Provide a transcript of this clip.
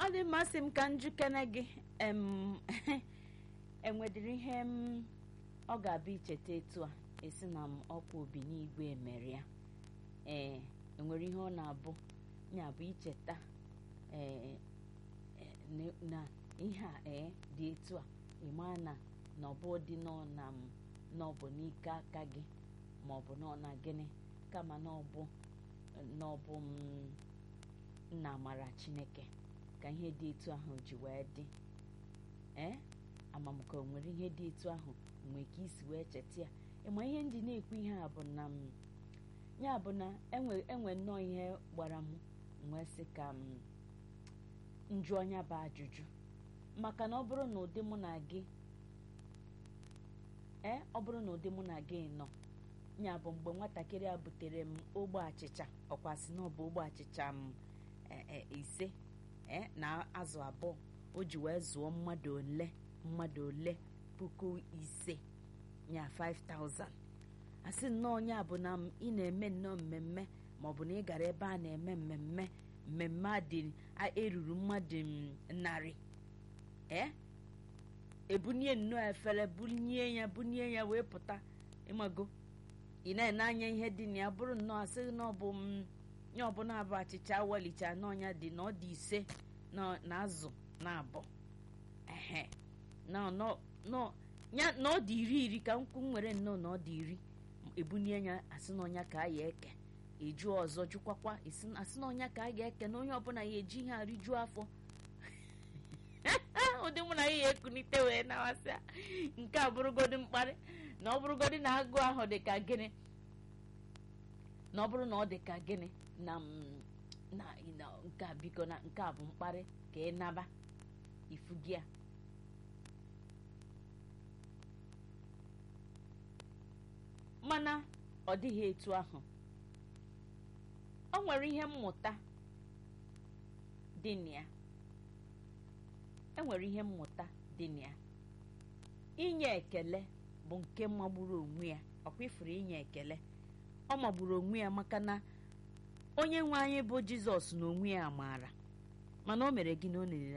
ọ dị mmasị m ka njikere gị em enwedịrị ihe m ọ ga-abụ icheta etu a esi na m ọkwa obi n'igwe mere ya ee enwere ihe ọ na-abụ ya bụ icheta ee na ihe a ee dị etu a ịma na na ọbụ dị nọ na m na ọ bụ n'ike aka gị ma ọ bụ nọ na gịnị kama na ọbụ na ọbụ m nna amara chineke ka ihe dị etu ahụ ji wee dị ee amamka nwere ihe dị etu ahụ nwee ka isi wee cheta ya ịma ihe ndị na-ekwu ihe a bụ na m ya bụ na enwe nnọọ ihe gbara m wee sị ka m njụ ọnya bụ ajụjụ maka na ọ bụrụ na ụdị mụ na gị ee ọ bụrụ na ụdị mụ na gị nọ ya bụ mgbe nwatakịrị a butere m ogbe achịcha ọkwasị na ọ bụ ogbe achịcha m ise ee na azụ abụọ o ji wee zụọ mmadụ ole mmadụ ole puku ise ya 5000 asị nnọọ ya bụ na ị na-eme nnọọ mmemme maọbụ na ị gara ebe a na-eme mmemme mmemme adị eruru mmadụ narị ee ebunye nnọọ efere bunye ya bunye ya wee pụta ịmago ị na-ene anya ihe dị na ya bụrụ nnọọ asị na ọ bụ nye ọbụla abụ achịcha awalicha n'ọnya dị na ọ dị ise na azụ na abụọ ehe na ọ dị iri iri ka nkwụ nwere nnọọ na ọ dị iri ebunye ya asị na ọnya ka a ya eke eju ọzọ jụkwakwa asị na ọnya ka a ga-eke na onye ọbụla ya eji ihe arijuo afọ ụdị mụ na ya ya ekunite wee nawasị nke a bụrụgodi mkparị na ọ bụrụgodi na agụ ahụ dị ka gịnị na ọ bụrụ na ọ dị ka gịnị na na nke a biko na nke a bụ mkparị ka ị naba ifu gị a mana ọ dịghị etu ahụ ọ nwere ihe mmụta dị na ya enwere ihe mmụta dị na ya inye ekele bụ nke magburu onwe ya ọkwa ifuru inye ekele ọ magburu onwe ya maka na onye nwe anyị bụ jizọs na onwe ya maara mana o mere gị na o nerere